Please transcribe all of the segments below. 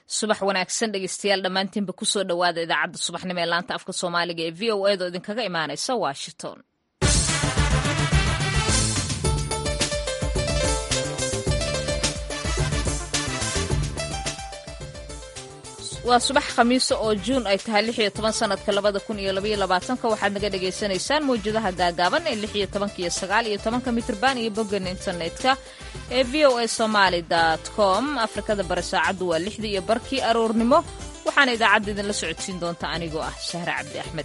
subax wanaagsan dhegeystayaal dhammaantiinba kusoo dhowaada idaacadda subaxnimo ee laanta afka soomaaliga ee v o edo idinkaga imaanaysa washington waa subax khamiiso oo juun ay tahay lix iyo toban sanadka labada kun iyo labaiyo labaatanka waxaad naga dhagaysanaysaan mawjadaha gaagaaban ee lix iyo tobanka iyo sagaal iyo tobanka mitrban iyo boggan internetka ee v o a somaali com afrikada bari saacaddu waa lixdii iyo barkii aroornimo waxaana idaacadda idinla socodsiin doonta anigoo ah shahre cabdi axmed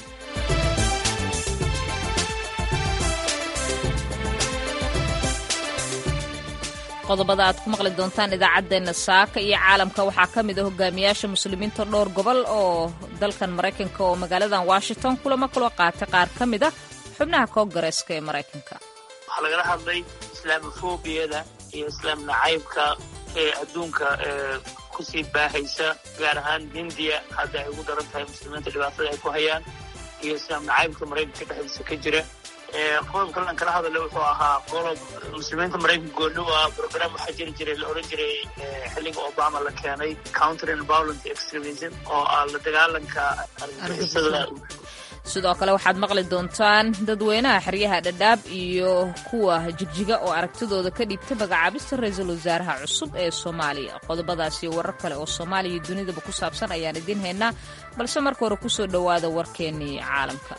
qodobada aad ku maqli doontaan idaacaddeenna saaka iyo caalamka waxaa ka mid a hogaamiyaasha muslimiinta dhowr gobol oo dalkan maraykanka oo magaaladan washington kulamo kaloo qaatay qaar ka mid a xubnaha koongareeska ee maraykanka waxaa lagala hadlay islaamofobiyada iyo islaam nacaybka ee adduunka ee kusii baahaysa gaar ahaan hindiya hadda ay ugu daran tahay muslimiinta dhibaatada ay ku hayaan iyo islaam nacaybka maraykanka dhexdiisa ka jira qodobka lan kala hadale wuxuu ahaa qodob muslimiinta maraykanka gooni u ah brogram waxaa jiri jiray la oran jiray xilliga obama la keenay countering violent extremism oo ah la dagaalanka argagixisada sidoo kale waxaad maqli doontaan dadweynaha xeryaha dhadhaab iyo kuwa jigjiga oo aragtidooda ka dhiibtay magacaabista ra-iisul wasaaraha cusub ee soomaaliya qodobadaas iyo warar kale oo soomaaliya iyo dunidaba ku saabsan ayaan idiin haynaa balse marka hore kusoo dhowaada warkeennii caalamka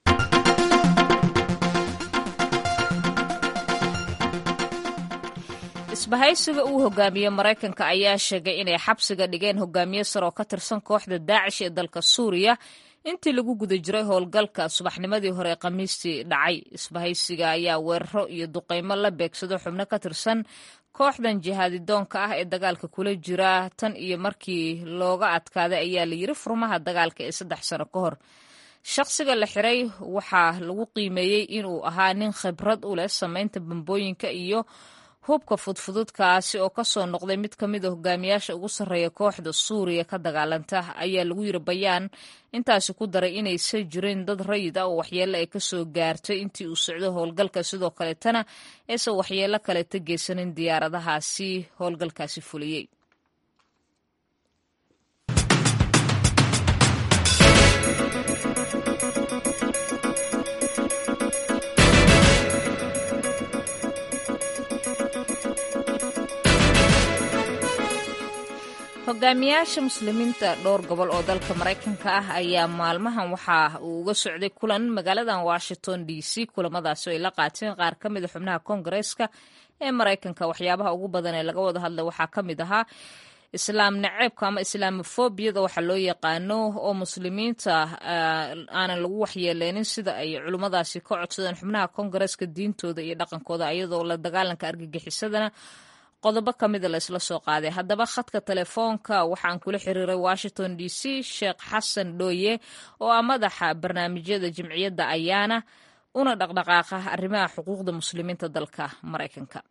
isbahaysiga uu hogaamiye maraykanka ayaa sheegay inay xabsiga dhigeen hogaamiye sar oo ka tirsan kooxda daacish ee dalka suuriya intii lagu guda jiray howlgalka subaxnimadii hore ee khamiistii dhacay isbahaysiga ayaa weeraro iyo duqeymo la beegsado xubno ka tirsan kooxdan jihaadidoonka ah ee dagaalka kula jira tan iyo markii looga adkaaday ayaa la yiri furmaha dagaalka ee saddex sano ka hor shaqsiga la xiray waxaa lagu qiimeeyey inuu ahaa nin khibrad u leh samaynta bambooyinka iyo hubka fudfududkaasi oo kasoo noqday mid ka mid a hogaamiyaasha ugu sarreeya kooxda suuriya ka dagaalanta ayaa lagu yiri bayaan intaasi ku daray inaysan jirin dad rayid ah oo waxyeello ay kasoo gaartay intii uu socdo howlgalka sidoo kaleetana aysan waxyeello kaleeta geysanin diyaaradahaasi howlgalkaasi fuliyey hogaamiyaasha muslimiinta dhowr gobol oo dalka maraykanka ah ayaa maalmahan waxa uu uga socday kulan magaaladan washington d c kulamadaasi oo ay la qaateen qaar ka mid a xubnaha koongareeska ee maraykanka waxyaabaha ugu badan ee laga wada hadlay waxaa ka mid ahaa islaam naceebka ama islaamofobiyada waxa loo yaqaano oo muslimiinta aanan lagu waxyeeleynin sida ay culimmadaasi ka codsadeen xubnaha koongareeska diintooda iyo dhaqankooda iyadoo la dagaalanka argagixisadana qodobo ka mida la isla soo qaaday haddaba khadka telefoonka waxaan kula xiriiray washington d c sheekh xasan dhooye oo ah madaxa barnaamijyada jimciyadda ayaana una dhaqdhaqaaqa arrimaha xuquuqda muslimiinta dalka maraykanka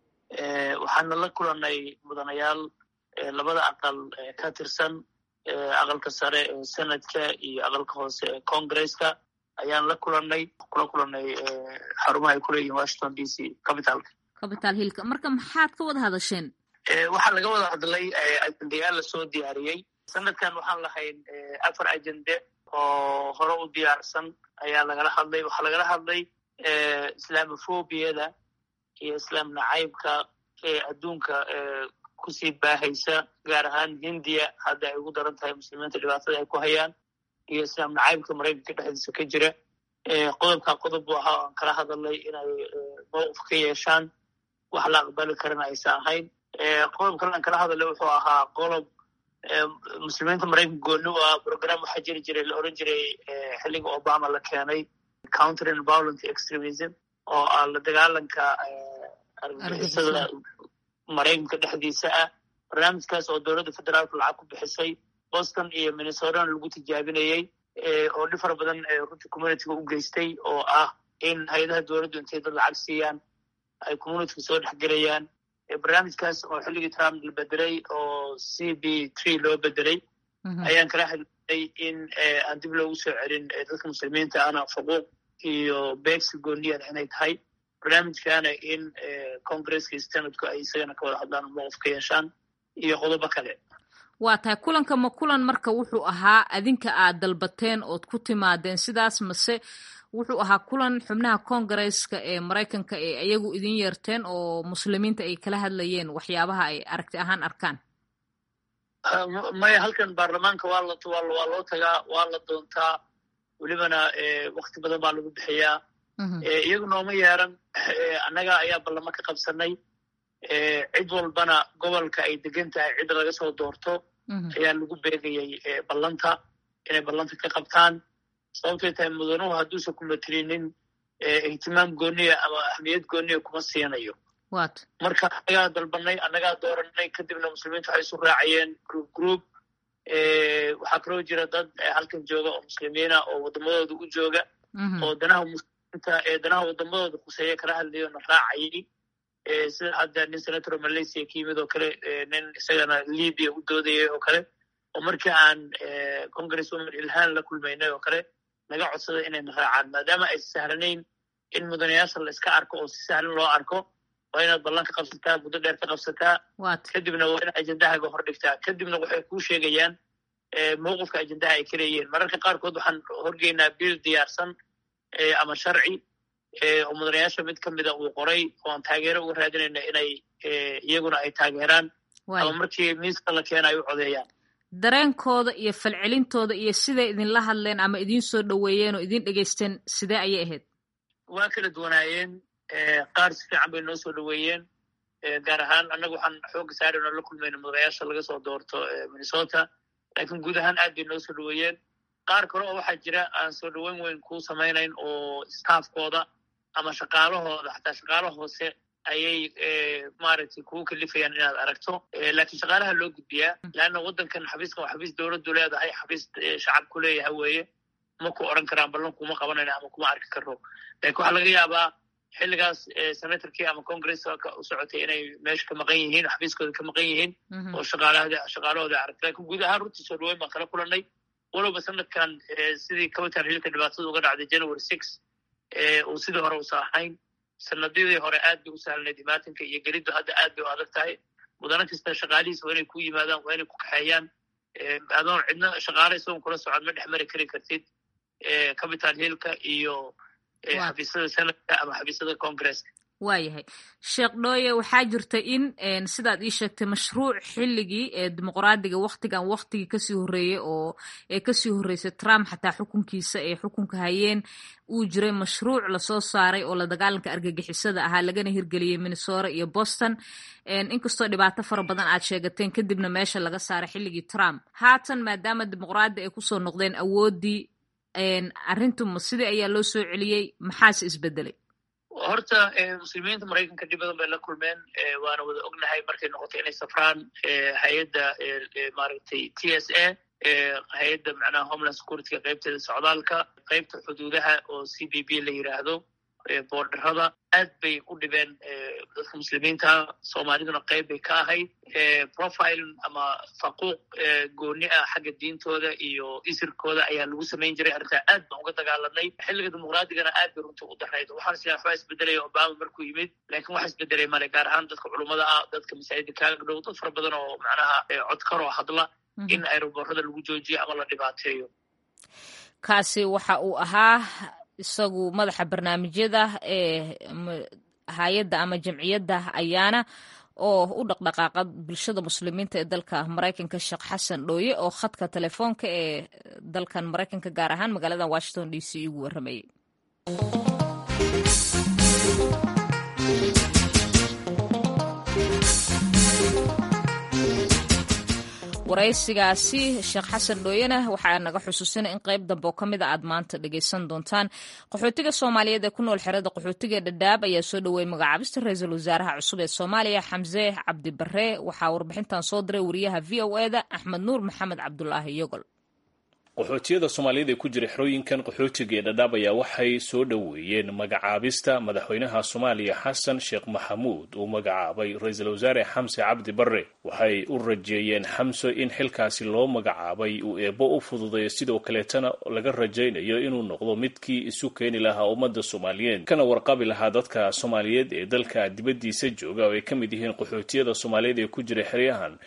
waxaana la kulanay mudanayaal labada aqal ka tirsan aqalka sare ee senadka iyo aqalka hoose ee congresska ayaan la kulanay kula kulanay xarumaha ay kuleeyihin washington d c capitalka capital hillka marka maxaad ka wada hadasheen waxaa laga wada hadlay ajendayaal lasoo diyaariyey sanadkan waxaan lahayn afar ajende oo hore u diyaarsan ayaa lagala hadlay waxaa lagala hadlay islaamofobiyada iyo islaam nacaybka ee adduunka kusii baahaysa gaar ahaan hindiya hadda ay ugu daran tahay muslimiinta dhibaatada ay ku hayaan iyo islaam nacaybka maraykanka dhexdiisa ka jira qodobka qodob bu ahaa aan kala hadalnay inay mowqif ka yeeshaan wax la aqbali karana aysan ahayn qodob kale aan kala hadalay wuxuu ahaa qodob muslimiinta maraykanka gooni u ah brogram waxaa jiri jiray la oran jiray xilliga obama la keenay countering violent extremism oo ah la dagaalanka argagixisada maraykanka dhexdiisa ah barnaamijkaas oo dowladda federaalka lacag ku bixisay boston iyo minnesotana lagu tijaabinayey oo dhib fara badan runtii communityga u geystay oo ah in hay-adaha dowladdu intay dad lacag siiyaan ay communityga soo dhexgelayaan barnaamijkaas oo xilligii trump la bedelay oo c b tree loo bedelay ayaan kala hadlay in aan dib loogu soo celin dadka muslimiinta ana xuquuq iyo beegsi gooniyan inay tahay barnaamijkaana in congresska iyo senatku ay isagana ka wada hadlaan mowqif ka yeeshaan iyo qodobo kale waa tahay kulanka ma kulan marka wuxuu ahaa adinka aad dalbateen ood ku timaadeen sidaas mase wuxuu ahaa kulan xubnaha kongareska ee maraykanka ee iyagu idin yeerteen oo muslimiinta ay kala hadlayeen waxyaabaha ay aragti ahaan arkaan maya halkan baarlamaanka waa la waa loo tagaa waa la doontaa welibana wakti badan baa lagu bixiyaa iyagu nooma yeeran annaga ayaa ballamo ka qabsanay cid walbana gobolka ay degan tahay cid laga soo doorto ayaa lagu beegayay ballanta inay ballanta ka qabtaan sababtay tahay mudanuhu hadduusan ku matrinin ihtimaam gooniya ama ahmiyad gooniya kuma siinayo marka annagaa dalbanay annagaa dooranay kadibna muslimiinta waxay isu raacayeen group group waxaa kaloo jira dad halkan jooga oo muslimiina oo waddamadooda u jooga oo danaha muslimiinta ee danaha waddamadooda khuseeya kala hadlayo na raacayay sida hadda nin senator malaysia ka yimid oo kale nin isagana libya u doodayay oo kale oo markii aan congress woman ilhaan la kulmaynay oo kale naga codsada inayna raacaan maadaama ay sahlanayn in mudanayaasha la iska arko oo si sahlan loo arko waa inaad ballan ka qabsataa muddo dheer ka qabsataa kadibna waa inaad ajendahaaga hor dhigtaa kadibna waxay kuu sheegayaan mowqifka ajendaha ay ka leeyihiin mararka qaarkood waxaan horgeynaa biil diyaarsan ama sharci oo mudanayaasha mid ka mida uu qoray oo aan taageero uga raadinayna inay iyaguna ay taageeraan ama markii miiska la keena ay u codeeyaan dareenkooda iyo falcelintooda iyo siday idinla hadleen ama idiin soo dhoweeyeen oo idin dhegaysteen sidee ayay ahayd waa kala duwanaayeen qaar si fiican bay noo soo dhoweeyeen gaar ahaan annaga waxaan xooga saarayno la kulmayna mudanayaasha laga soo doorto minnesota laakiin guud ahaan aad bay noo soo dhoweeyeen qaar kale oo waxaa jira aan soo dhoweyn weyn kuu samaynayn oo staafkooda ama shaqaalahooda xataa shaqaalo hoose ayay maaragtay kugu kalifayaan inaad aragto laakiin shaqaalaha loo gudbiyaa leanna waddankan xafiiskan waa xafiis dowladdu leedahay xafiis shacabku leeyahay weeye ma ku odran karaan ballan kuma qabanayna ama kuma arki karno lakin waxaa laga yaabaa xilligaas senatorkii ama congresska u socotay inay meesha ka maqan yihiin xafiiskooda ka maqan yihiin oo shaqaalahooda shaqaalahooda aragta lakin guud ahaan runtii soo dhaweyn baan kala kulanay walowba sanadkan sidii capital hillka dhibaatada uga dhacday january six uu sidii hore usa ahayn sanadadii hore aad bay u sahlanayd imaatinka iyo geliddu hadda aad bay u adag tahay mudano kasta shaqaalihiisa waa inay ku yimaadaan waa inay ku kaxeeyaan adoon cidna shaqaale isagoon kula socod ma dhex mari kari kartid capital hillka iyo xafiisyada senadka ama xafiisyada congresska waayahay sheekh dhooye waxaa jirta in sidaad ii sheegtay mashruuc xilligii ee dimuqraadiga waktigan waktigii kasii horreeyey oo ee kasii horreysay trump xataa xukunkiisa ee xukunka hayeen uu jiray mashruuc lasoo saaray oo la dagaalanka argagixisada ahaa lagana hirgeliyey minnesota iyo boston inkastoo dhibaato fara badan aad sheegateen kadibna meesha laga saaray xilligii trump haatan maadaama dimuqraadi ay kusoo noqdeen awooddii arrintuma sidii ayaa loo soo celiyey maxaase isbedelay horta muslimiinta maraykanka dhib badan bay la kulmeen waana wada ognahay markay noqotay inay safraan hay-adda maaragtay t s a hay-adda macnaha homeland securityga qaybteeda socdaalka qaybta xuduudaha oo c b b la yiraahdo boordarada aad bay u dhibeen dadka muslimiinta soomaaliduna qayb bay ka ahayd profile ama faquuq gooni ah xagga diintooda iyo isirkooda ayaa lagu samayn jiray arrintaa aad baan uga dagaalanay xilliga dimuqraadigana aad bay runtii u darayd waxaan isla waxbaa isbedelaya obama markuu yimid laakiin waxa isbedelay male gaar ahaan dadka culummada ah dadka masaajida kaaga dhow dad fara badan oo macnaha codkaroo hadla in aeroboorada lagu joojiyo ama la dhibaateeyo kaasi waxa uu ahaa isagu madaxa barnaamijyada ee hay-adda ama jamciyadda ayaana oo u dhaqdhaqaaqa bulshada muslimiinta ee dalka maraykanka sheekh xasan dhooye oo khadka telefoonka ee dalkan maraykanka gaar ahaan magaalada washington d c ugu warramayay waraysigaasi sheekh xasan dhooyena waxaa naga xusuusina in qayb dambe oo ka mid a aad maanta dhegaysan doontaan qaxootiga soomaaliyeed ee ku nool xerada qaxootiga dhadhaab ayaa soo dhoweeyey magacaabista ra-iisul wasaaraha cusub ee soomaaliya xamse cabdi barre waxaa warbixintan soo diray wariyaha v o eda axmed nuur maxamed cabdulaahi yogol qaxootiyada soomaaliyad ee ku jira xerooyinkan qaxootiga ee dhadhaab ayaa waxay soo dhoweeyeen magacaabista madaxweynaha soomaaliya xasan sheekh maxamuud uu magacaabay ra-iisul wasaare xamse cabdi barre waxay u rajeeyeen xamse in xilkaasi loo magacaabay uu eebbo u fududeeyo sidoo kaleetana laga rajaynayo inuu noqdo midkii isu keeni lahaa ummadda soomaaliyeed kana warqabi lahaa dadka soomaaliyeed ee dalka dibaddiisa jooga oo ay ka mid yihiin qaxootiyada soomaaliyeed ee ku jira xeryahan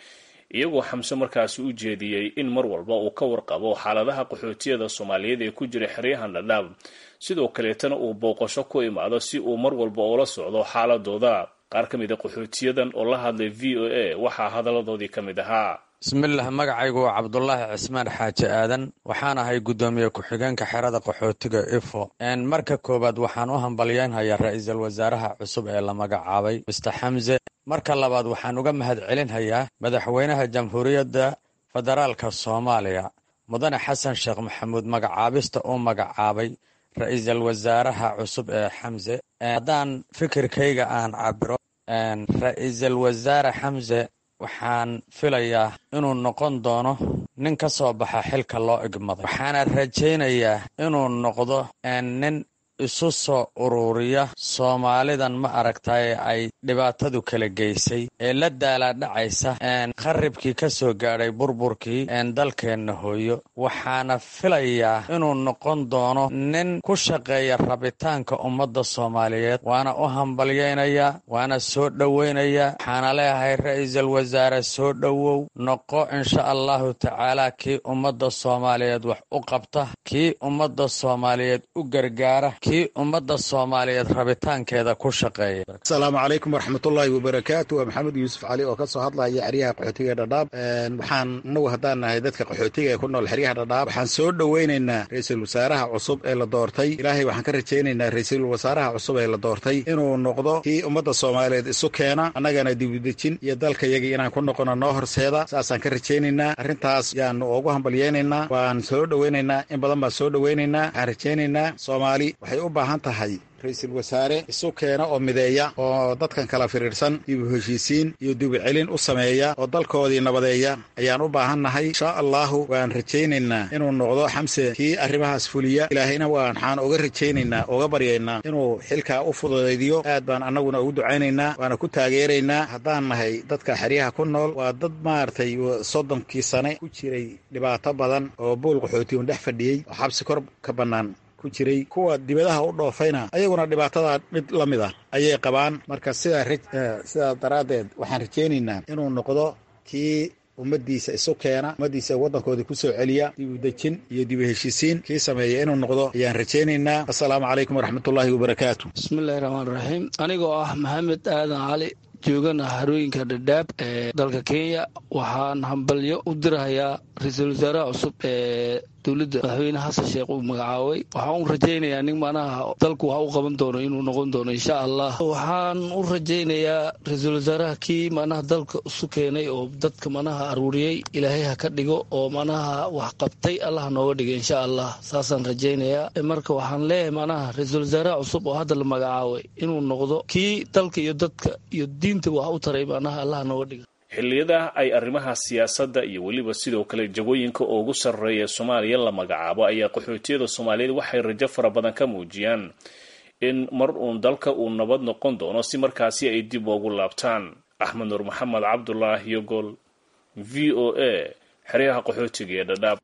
iyagoo xamse markaasi u jeediyey in mar walba uu ka warqabo xaaladaha qaxootiyada soomaaliyeed ee ku jira xeryahan dhadhaab sidoo kaleetana uu booqasho ku imaado si uu mar walba ula socdo xaaladooda qaar ka mid a qaxootiyadan oo la hadlay v o a waxaa hadalladoodii ka mid ahaa bismillaah magacaygu waa cabdulaahi cismaan xaaji aadan waxaan ahay guddoomiye ku-xigeenka xerada qaxootiga ifo marka koowaad waxaan u hambalyeynhayaa ra-iisul wasaaraha cusub ee la magacaabay mister xamse marka labaad waxaan uga mahad celinhayaa madaxweynaha jamhuuriyadda federaalka soomaaliya mudane xasan sheekh maxamuud magacaabista uu magacaabay ra-iisul wasaaraha cusub ee xamse haddaan fikirkayga aan cabiro ra-iisul wasaare xamse waxaan filayaa inuu noqon doono nin ka soo baxa xilka loo igmaday waxaana rajaynayaa inuu noqdo nin isu soo ururiya soomaalidan ma aragtaye ay dhibaatadu kala geysay ee la daalaadhacaysa qaribkii ka soo gaadhay burburkii dalkeenna hooyo waxaana filayaa inuu noqon doono nin ku shaqeeya rabitaanka ummadda soomaaliyeed waana u hambalyaynayaa waana soo dhowaynayaa waxaana leeyahay ra-iisul wasaare soo dhowow noqo insha allahu tacaala kii ummadda soomaaliyeed wax u qabta kii ummadda soomaaliyeed u gargaara kii ummadda soomaaliyeed rabitaankeeda ku shaqeeya asalaamu calaykum waraxmatullaahi wabarakaatu waa maxamed yuusuf cali oo ka soo hadlaya xeryaha qaxootiga ee dhadhaab waxaan inagu haddaan nahay dadka qaxootiga ee ku nool xeryaha dhadhaab waxaan soo dhoweynaynaa ra-iisul wasaaraha cusub ee la doortay ilaahay waxaan ka rajaynaynaa ra-iisul wasaaraha cusub ee la doortay inuu noqdo kii ummadda soomaaliyeed isu keena annagana dibudejin iyo dalkayagii inaan ku noqono noo horseeda saasaan ka rajaynaynaa arrintaas yaanu ugu hambalyeynaynaa waan soo dhoweynaynaa in badan baan soo dhoweynaynaa waxaan rajaynaynaa soomaali waxay u baahan tahay ra-iisul wasaare isu keena oo mideeya oo dadkan kala firiirsan dibu heshiisiin iyo dibu celin u sameeya oo dalkoodii nabadeeya ayaan u baahannahay inshaa allahu waan rajaynaynaa inuu noqdo xamse kii arrimahaas fuliya ilaahayna waxaan uga rajaynaynaa uga baryaynaa inuu xilkaa u fududaydiyo aad baan annaguna ugu ducaynaynaa waana ku taageeraynaa haddaan nahay dadka xeryaha ku nool waa dad maaragtay soddonkii sane ku jiray dhibaato badan oo buul qaxootiun dhex fadhiyey oo xabsi kor ka bannaan ku jiray kuwa dibadaha u dhoofayna ayaguna dhibaatada mid la mid ah ayay qabaan marka sidaa sidaa daraaddeed waxaan rajaynaynaa inuu noqdo kii ummaddiisa isu keena ummaddiisa waddankoodii ku soo celiya dibu dejin iyo dibu heshiisiin kii sameeya inuu noqdo ayaan rajaynaynaa assalaamu calaykum waraxmatullaahi wabarakaatu bismillahi raxmaan raxiim anigoo ah maxamed aadan cali joogana harooyinka dhadhaab ee dalka kenya waxaan hambalyo u dirahayaa ra-iisul wasaaraha cusub ee dowladda madaxweyne xasan sheekh uu magacaabay waxaan u rajaynayaa nin manaha dalku wax u qaban doono inuu noqon doono insha allah waxaan u rajaynayaa ra-iisul wasaaraha kii manaha dalka isu keenay oo dadka manaha aruuriyey ilaahay ha ka dhigo oo manaha wax qabtay allah nooga dhiga insha allah saasaan rajaynayaa marka waxaan leeyahay manaha ra-iisul wasaaraha cusub oo hadda la magacaabay inuu noqdo kii dalka iyo dadka iyo diinta wax u taray manaha allah nooga dhiga xilliyada ay arrimaha siyaasadda iyo weliba sidoo kale jagooyinka ugu sarreeya soomaaliya la magacaabo ayaa qaxootiyada soomaaliyeed waxay rajo fara badan ka muujiyaan in mar uun dalka uu nabad noqon doono si markaasi ay dib ugu laabtaan axmed nuur maxamed cabdulaahi yogol v o a xeryaha qaxootiga ee dhadhaab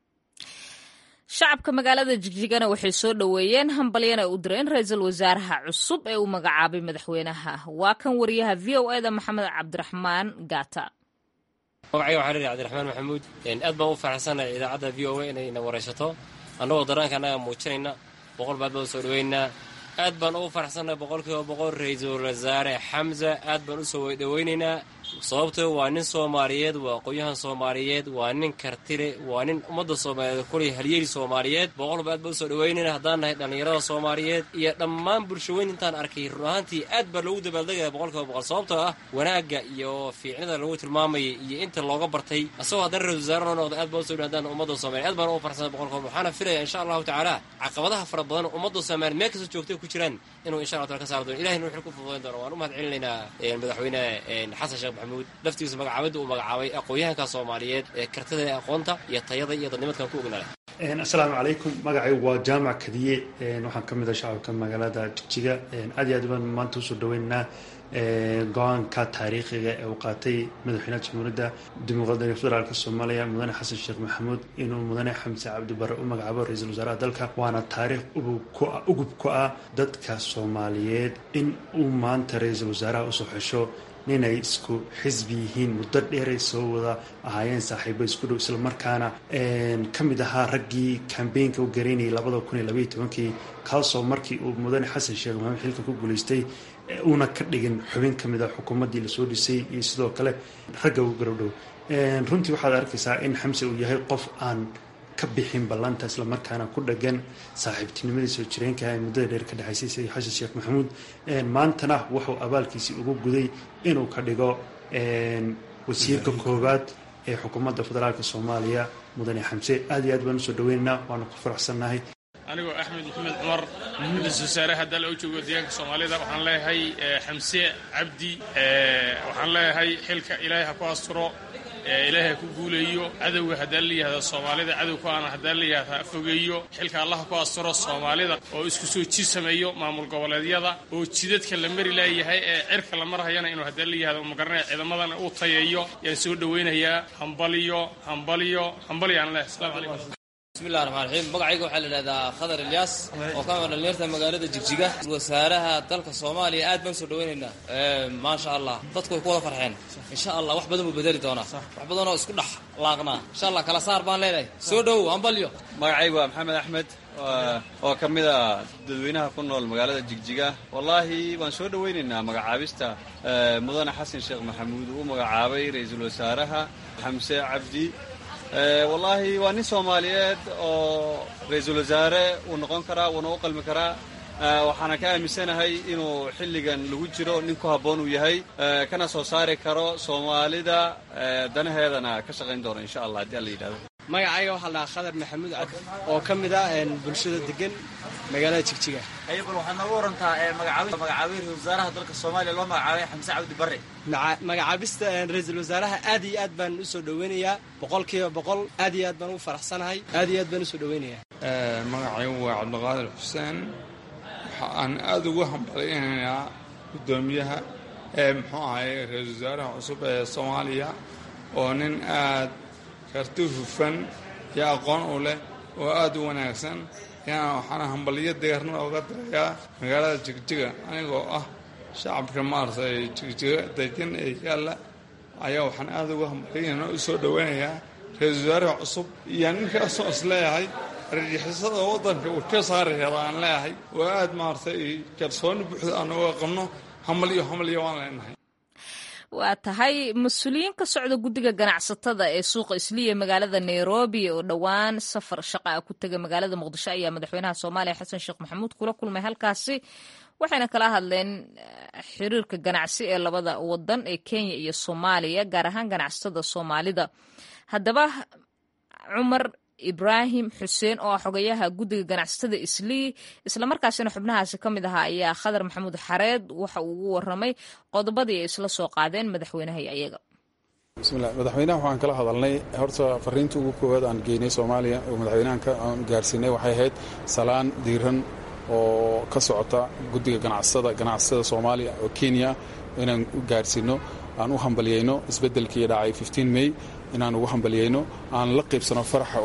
shacabka magaalada jigjigana waxay soo dhoweeyeen hambalyana u direen ra-iisul wasaaraha cusub ee uu magacaabay madaxweynaha waa kan wariyaha v o eda maxamed cabdiraxmaan gaata magacayga waxaa leeyahay cabdiraxmaan maxamuud aad baan u faraxsanahay idaacadda v o a inayna waraysato annagoo daraanka annaga muujinayna boqol baad baan u soo dhoweynaa aad baan ugu faraxsannahay boqolkiiba boqol ra-iisul wasaare xamsa aad baan u soo dhoweynaynaa sababtoo waa nin soomaaliyeed waa aqoon-yahan soomaaliyeed waa nin kartile waa nin ummadda soomaaliyeed kulay halyeeli soomaaliyeed boqolba aad baan usoo dhaweynayna haddaan nahay dhallinyarada soomaaliyeed iyo dhammaan bulshaweyn intaan arkay run ahaantii aad baa loogu dabaaldegaya boqolkiiba boqol sababtoo ah wanaagga iyo fiicnida lagu tilmaamayay iyo inta looga bartay asagoo haddana ra-isul wasaare noo noqda aad baan usoo haddaan ummadda soomaliya aad baan ugu farxsanay boqolkiiba waxaana filaya insha allahu tacaala caqabadaha fara badan ummadda soomaaliya meel kasta joogtay ku jiraan inuu insha allah taala ka saari doono ilahina wuxuu ku fududayn doona waan u mahad celinaynaa madaxweyne xasan sheekh maxamuud laftigiisa magacaabadda uu magacaabay aqoon-yahanka soomaaliyeed ee kartida aqoonta iyo tayada iyo dadnimadkan ku ognala assalaamu calaykum magacaygu waa jaamac kadiye waxaan ka mid ah shacabka magaalada jigjiga aad iyo aad baan maanta usoo dhaweynaynaa go-aanka taariikhiga ee uu qaatay madaxweynaha jamhuuriyadda dimuqraadiga federaalka soomaaliya mudane xasan sheekh maxamuud inuu mudane xamse cabdibare u magacaabo ra-iisul wasaaraha dalka waana taariikh ugub ku ah dadka soomaaliyeed in uu maanta ra-iisul wasaaraha usoo xesho ninay isku xisbi yihiin muddo dheeray soo wada ahaayeen saaxiibo isku dhow islamarkaana ka mid ahaa raggii kambeynka u garaynayay labada kun iyo labaiyo tobankii kaasoo markii uu mudane xasan sheekh maxamed xilka ku guulaystay uuna ka dhigin xubin ka mid a xukuumaddii lasoo dhisay iyo sidoo kale ragga ugu garowdhow runtii waxaad arkaysaa in xamse uu yahay qof aan ka bixin ballanta islamarkaana ku dhagan saaxiibtinimadii soo jireenka ee muddada dheer ka dhexaysay sayid xasan sheekh maxamuud maantana wuxuu abaalkiisii ugu guday inuu ka dhigo wasiirka koowaad ee xukuumadda federaalka soomaaliya mudane xamse aad iyo aad baan usoo dhaweynaynaa waanu ku faraxsannahay anigoo axmed maxamed cumar ra-iisul wasaaraha dal oo joogo deegaanka soomaalida waxaan leeyahay xamse cabdi waxaan leeyahay xilka ilaahay ha ku asturo ilaahay ha ku guuleeyo cadowga haddaan la yihahda soomaalida cadowka aana haddaan la yihahda ha fogeeyo xilka allah ha ku asturo soomaalida oo isku soo jid sameeyo maamul goboleedyada oo jidadka la mari laayahay ee cirka la marhayana inuu haddaan la yihahdo magaranaya ciidamadana uu tayeeyo yaan soo dhowaynayaa hambaliyo hambaliyo hambaliyo aan leeyahay asalaamu calaykum bismillahi raxmaan raxiim magacayga waxaa la idhahdaa khadar ilyaas oo ka mid dhalinyarta magaalada jigjiga wasaaraha dalka soomaaliya aad baan soo dhawaynaynaa maasha allah dadku way ku wada farxeen insha allah wax badan buu bedeli doonaa wax badan oo isku dhex laaqnaa insha allah kala saar baan leenahay soo dhowow hambalyo magacaygu waa maxamed axmed oo ka mid a dadweynaha ku nool magaalada jigjiga wallaahi waan soo dhowaynaynaa magacaabista mudane xasan sheekh maxamuud uu magacaabay ra-iisul wasaaraha xamse cabdi wallaahi waa nin soomaaliyeed oo ra-iisul wasaare uu noqon karaa wuuna u qalmi karaa waxaana ka aaminsanahay inuu xilligan lagu jiro nin ku habboon uu yahay kana soo saari karo soomaalida danaheedana ka shaqayn doono insha allah haddii alla yidhahdo magacayga waxaa la dhahaa khadar maxamuud cabdi oo ka mid ah bulshada degan magaalada jigjiga bal waxaad nooga warantaa magacaabay ra-isul wasaaraha dalka soomaaliya loo magacaabay xamse cabdi barre magacaabista ra-iisul wasaaraha aad iyo aad baan usoo dhaweynayaa boqol kiiba boqol aad iyo aad baan ugu faraxsanahay aad iyo aad baan usoo dhaweynayaa magacaygu waa cabdiqaadir xuseen waxa aan aada ugu hambalyaynayaa guddoomiyaha ee muxuu ahay ra-iisul wasaaraha cusub ee soomaaliya oo nin aad karti hufan iyo aqoon u leh oo aada u wanaagsan yana waxaana hambalyo deerna oga dirayaa magaalada jigjiga anigoo ah shacabka maaragtay jigjiga degan ee yaalla ayaa waxaan aada uga hambalyayna u soo dhoweynayaa ra-iisul wasaaraha cusub iyo ninkaasoo is leeyahay argixisada waddanka uu ka saari hela aan leeyahay oo aada maaragtay kalsooni buuxda aan uga qabno hambalyo hambalyo waan leenahay waa tahay mas-uuliyiin ka socda guddiga ganacsatada ee suuqa isliya magaalada nairobi oo dhowaan safar shaqa ah ku tegay magaalada muqdisho ayaa madaxweynaha soomaaliya xasan sheekh maxamuud kula kulmay halkaasi waxayna kala hadleen xiriirka ganacsi ee labada wadan ee kenya iyo soomaaliya gaar ahaan ganacsatada soomaalida haddaba cumar ibraahim xuseen oo ah xogayaha guddiga ganacsatada islii islamarkaasina xubnahaasi ka mid ahaa ayaa khadar maxamuud xareed waxa uu ugu waramay qodobadii ay isla soo qaadeen madaxweynaha iyo ayaga bismillah madaxweynaha waxaan kala hadalnay horta fariinta ugu koowaad aan geynay soomaaliya oo madaxweynahan aan gaarsiinay waxay ahayd salaan diiran oo ka socota guddiga ganacsatada ganacsatada soomaaliya oo kenya inaan u gaarsiino aan u hambalyayno isbeddelkii dhacay may inaan ugu hambalyayno aan la qaybsano faraxa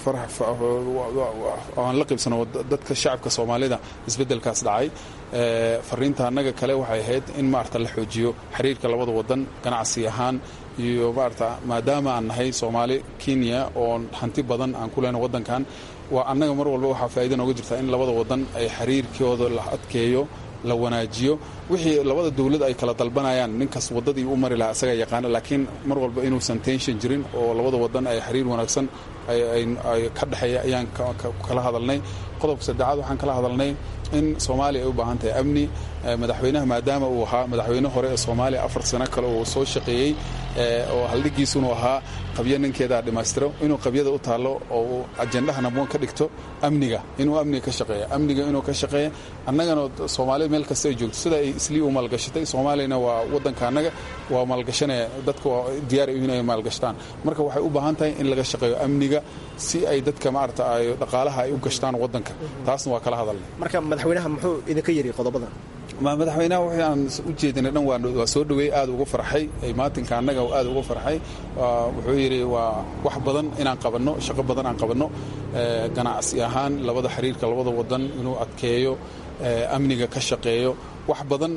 oo aan la qaybsano dadka shacabka soomaalida isbeddelkaas dhacay fariinta annaga kale waxay ahayd in maarata la xoojiyo xiriirka labada wadan ganacsi ahaan iyo maarata maadaama aan nahay soomaali kenya oo hanti badan aan ku lehno waddankan waa annaga mar walba waxaa faa'iida nooga jirta in labada wadan ay xiriirkooda la adkeeyo la wanaajiyo wixii labada dowlad ay kala dalbanayaan ninkas waddadii u mari lahaa isaga yaqaana laakiin mar walba inuusan tension jirin oo labada wadan ay xiriir wanaagsan ay ka dhexeeya ayaan kala hadalnay qodobka saddexaad waxaan kala hadalnay in soomaaliya ay u baahan tahay amni madaxweynaha maadaama uu ahaa madaxweyne hore ee soomaaliya afar sano kale uu soo shaqeeyey oo haldhigiisunu ahaa qabyo ninkeeda dhammaystiro inuu qabyada u taallo oo uu ajendaha naboon ka dhigto amniga inuu amniga ka shaqeeya amniga inuu ka shaqeeya annagana soomaalida meel kasta ay joogto sida ay islii u maalgashatay soomaaliyana waa waddanka annaga waa maalgashanaya dadka waa diyaar in ay maalgashtaan marka waxay u baahan tahay in laga shaqeeyo amniga si ay dadka maarata ay dhaqaalaha ay u gashtaan waddanka taasna waa kala hadalnay marka madaxweynaha muxuu idinka yiri qodobadan madaxweynaha wixii aan u jeedinay dhan waa soo dhoweey aad uga farxay maatinka annaga aad uga farxay wuxuu yidhi waa wax badan inaan qabanno shaqo badan aan qabanno ganacsi ahaan labada xiriirka labada wadan inuu adkeeyo amniga ka shaqeeyo wax badan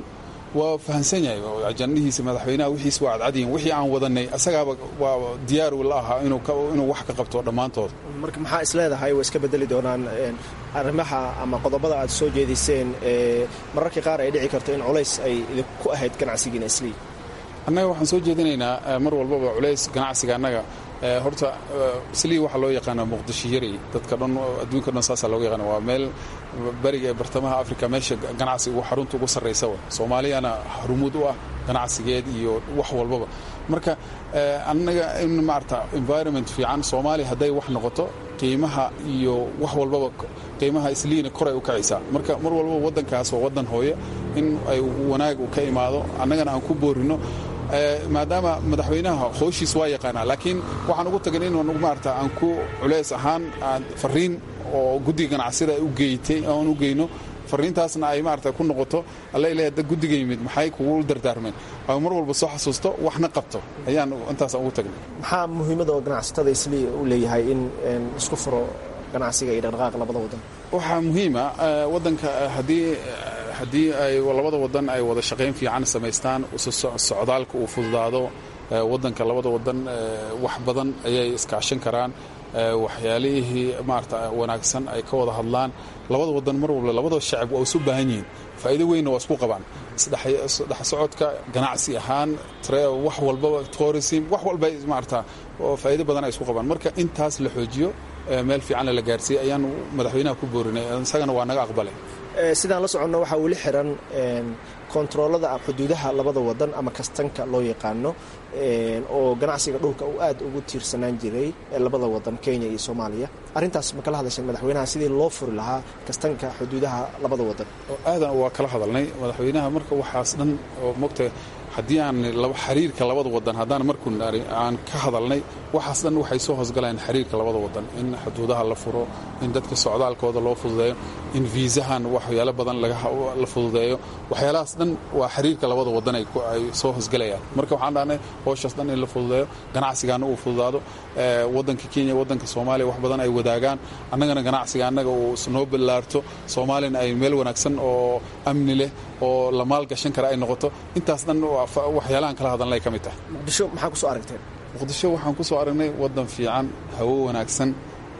waa fahamsan yahay ajandihiisa madaxweynaha wixiis waa cadcadyihin wixii aan wadanay asagaaba waa diyaaru la ahaa inuu wax ka qabto dhammaantood marka maxaa isleedahay way iska bedeli doonaan arrimaha ama qodobada aad soo jeediseen mararka qaar ay dhici karto in culays ay idinku ahayd ganacsigiina islii annaga waxaan soo jeedinaynaa mar walbaba culays ganacsiga annaga horta islii waxaa loo yaqaana muqdisho yarey dadka dhan adduunka dhan saasaa looga yaqaana waa meel beriga ee bartamaha africa meesha ganacsiga xarunta ugu sarraysa wa soomaaliyana harumuud u ah ganacsigeed iyo wax walbaba marka annaga in maarata environment fiican soomaaliya hadday wax noqoto qiimaha iyo wax walbaba qiimaha isliina koray u kacaysaa marka mar walbaba waddankaas waa waddan hooye in ay wanaag ka imaado annagana aan ku boorino maadaama madaxweynaha hooshiis waa yaqaanaa laakiin waxaan ugu tagan in maarata aan ku culays ahaan fariin oo guddiga ganacsida u geeytay aan u geyno fariintaasna ay maarata ku noqoto alla ilahay dad guddiga yimid maxay kugu dardaarmeen ay mar walba soo xasuusto waxna qabto ayaan intaasaan ugu tagnay maxaa muhiimada oo ganacsatada islii u leeyahay in isku furo ganacsiga iyo dhaqdhaqaaq labada wadan waxaa muhiima waddanka haddii haddii ay labada wadan ay wada shaqayn fiican samaystaan socdaalka uu fududaado waddanka labada wadan wax badan ayay iskaashan karaan waxyaalihii maarata wanaagsan ay ka wada hadlaan labada wadan mar walba labada shacab waa isu baahan yihiin faa'iido weynna waa isku qabaan isdhex socodka ganacsi ahaan wax walbaba tourism wax walba maarata faa'iido badan ay isku qabaan marka intaas la xoojiyo meel fiicanna la gaarsiiyey ayaan madaxweynaha ku boorinay isagana waa naga aqbalay sidaan la soconno waxaa weli xiran kontaroolada xuduudaha labada wadan ama kastanka loo yaqaano oo ganacsiga dhulka uu aad ugu tiirsanaan jiray labada wadan kenya iyo soomaaliya arrintaas ma kala hadasheen madaxweynaha sidii loo furi lahaa kastanka xuduudaha labada wadan aadan waa kala hadalnay madaxweynaha marka waxaas dhan oo mogta haddii aan xiriirka labada wadan haddaan markuu aan ka hadalnay waxaas dhan waxay soo hoosgalayaan xiriirka labada wadan in xuduudaha la furo in dadka socdaalkooda loo fududeeyo in viisahan waxyaalo badan la fududeeyo waxyaalahaas dhan waa xiriirka labada wadan ay soo hoosgalayaan marka waxaan dhahnay howshaas dhan in la fududeeyo ganacsigaana uu fududaado wadanka kenya wadanka soomaaliya wax badan ay wadaagaan annagana ganacsiga annaga uu noo ballaarto soomaaliyana ay meel wanaagsan oo amni leh oo la maalgashan kara ay noqoto intaas dhan waxyaalahan kala hadalnay ka mid tahay muqdisho maxaa kusoo aragteen muqdisho waxaan ku soo aragnay waddan fiican hawo wanaagsan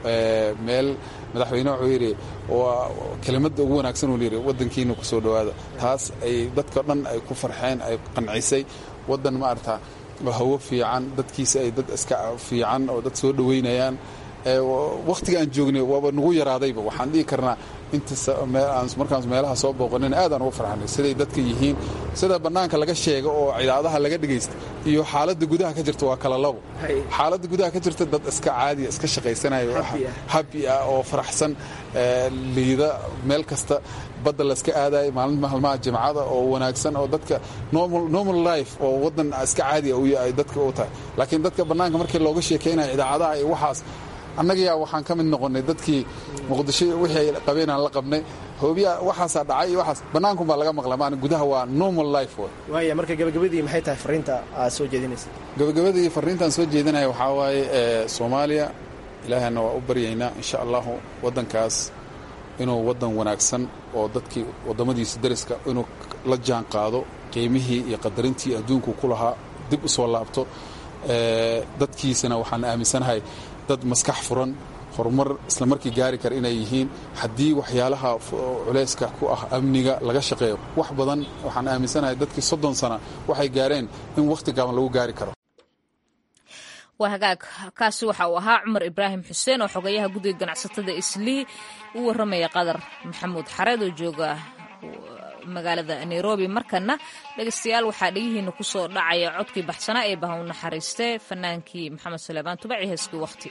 meel madaxweyne wuxuu yidhi waa kelimadda ugu wanaagsan uu yidhi waddankiina ku soo dhowaada taas ay dadka dhan ay ku farxeen ay qancisay waddan maarata hawo fiican dadkiisa ay dad iska fiican oo dad soo dhoweynayaan wakhtiga aan joognay waaba nagu yaraadayba waxaan dhihi karnaa inta markaan meelaha soo booqanin aadaan ugu farxanay siday dadka yihiin sida bannaanka laga sheega oo cidaadaha laga dhegaysta iyo xaaladda gudaha ka jirta waa kala labo xaaladda gudaha ka jirta dad iska caadiya iska shaqaysanayo habi ah oo faraxsan liida meel kasta badda layska aadayo maalin maalmaha jimcada oo wanaagsan oo dadka normal life oo waddan iska caadiya ay dadka u tahay laakiin dadka bannaanka markii looga sheekaynayo idaacadaha iyo waxaas annagayaa waxaan ka mid noqonnay dadkii muqdisho wixii ay qabeen aan la qabnay hoobiya waxaasaa dhacay iyo waxaas bannaankum baa laga maqla maan gudaha waa normal life way waaya marka gabagabadii maxay tahay fariinta aad soo jeedinaysa gabagabadii fariintaan soo jeedinaya waxaa waaye soomaaliya ilaahana waa u baryaynaa insha allahu waddankaas inuu waddan wanaagsan oo dadkii waddamadiisa dariska inuu la jaan qaado qiimihii iyo qadarintii adduunku ku lahaa dib u soo laabto dadkiisana waxaan aaminsanahay dad maskax furan horumar isla markii gaari kara inay yihiin haddii waxyaalaha culayska ku ah amniga laga shaqeeyo wax badan waxaan aaminsanahay dadkii soddon sana waxay gaareen in wakhti gaaban lagu gaari karo waa hagaag kaasi waxa uu ahaa cumar ibraahim xuseen oo xogayaha guddiga ganacsatada islii u warramaya qadar maxamuud xareed oo jooga magaalada nairobi markana dhegeystayaal waxaa dhegihiina ku soo dhacaya codkii baxsanaa ee baha u naxariiste fanaankii maxamed suleymaan tubaci heeskii wakhti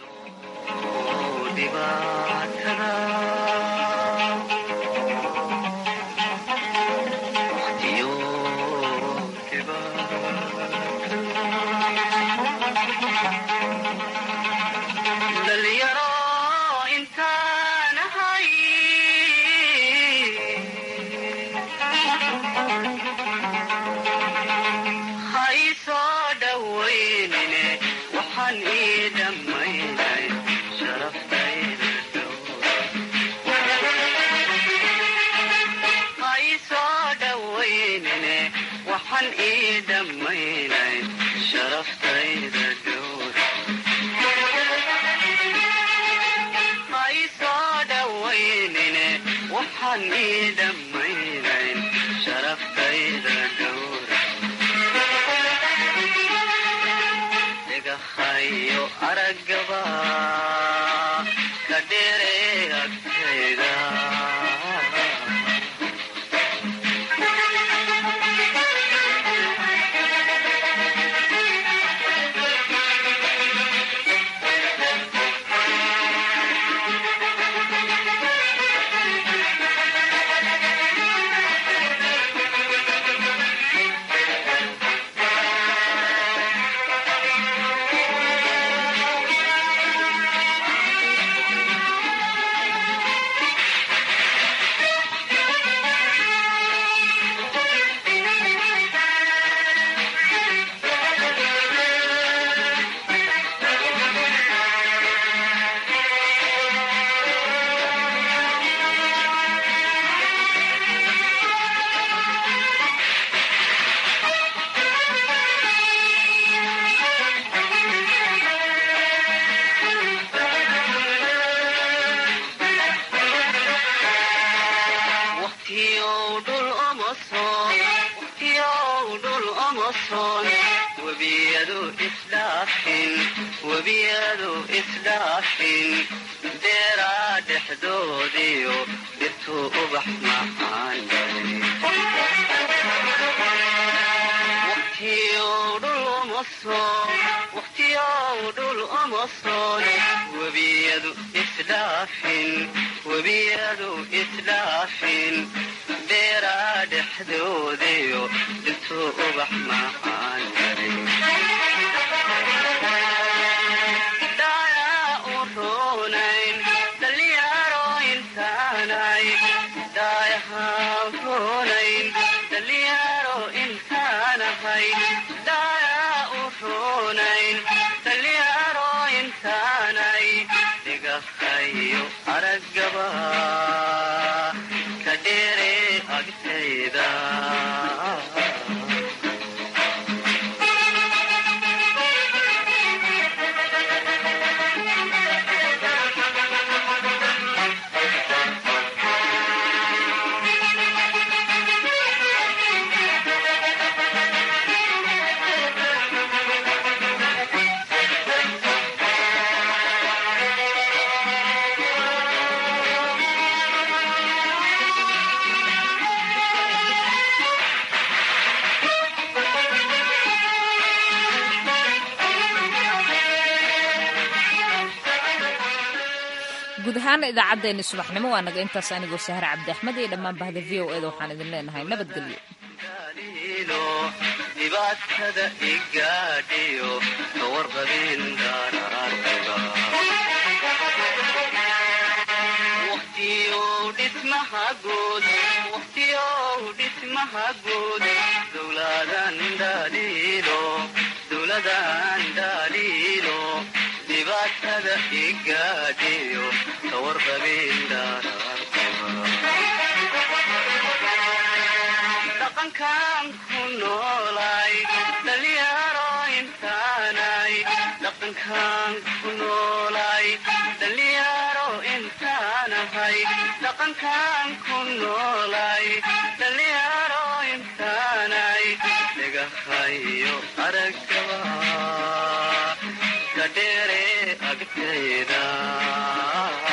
waxaan ii dhammaynay sharaftayda dhammaynayn sharaftayda dhowr ma ii soo dhowaynine waxaan ii dhammaynayn sharaftayda dhowr dhagahayo araggaba ka dheere agtayda waqtiyow dhul uma soon waqtiyow dhul uma soon webiyadu isdhaafin webiyadu isdhaafin beeraa dhexdoodiyo dhirtuu ubax macaan waqtiyow dhul uma soon waqtiyow dhul uma soon webiyadu isdhaafin webiyadu isdhaafin beeraa dhexdoodiyo dhirtuu ubax macaan dayaa u roonayn dhalinyaro intaanay daayahaan roonayn dhalinyaro intaanahay dayaa u roonayn dhalinyaro intaanay dhigahayo araggaba ka dheere agtayda guud ahaan idaacaddeenni subaxnimo waa naga intaas anigoo sahar cabdi axmed iyo dhammaan bahda v o eda waxaan idin leenahay nabadgelyo ilo dhibaatada igaadhiyo kawarqabin daraartiba waqtiyow dhismaha guud waqtiyow dhismaha guud dowladan dhaliilo dowladan dhaliilo dhibaatada igaadhiyo kawarqabin daraartiba dhaqankan ku noolay dhalinyaro intaanay dhaqankan ku noolay dhalinyaro intaanahay dhaqankan ku noolay dhalinyaro intaanay dhigahayo araggaba ka dheere agtayda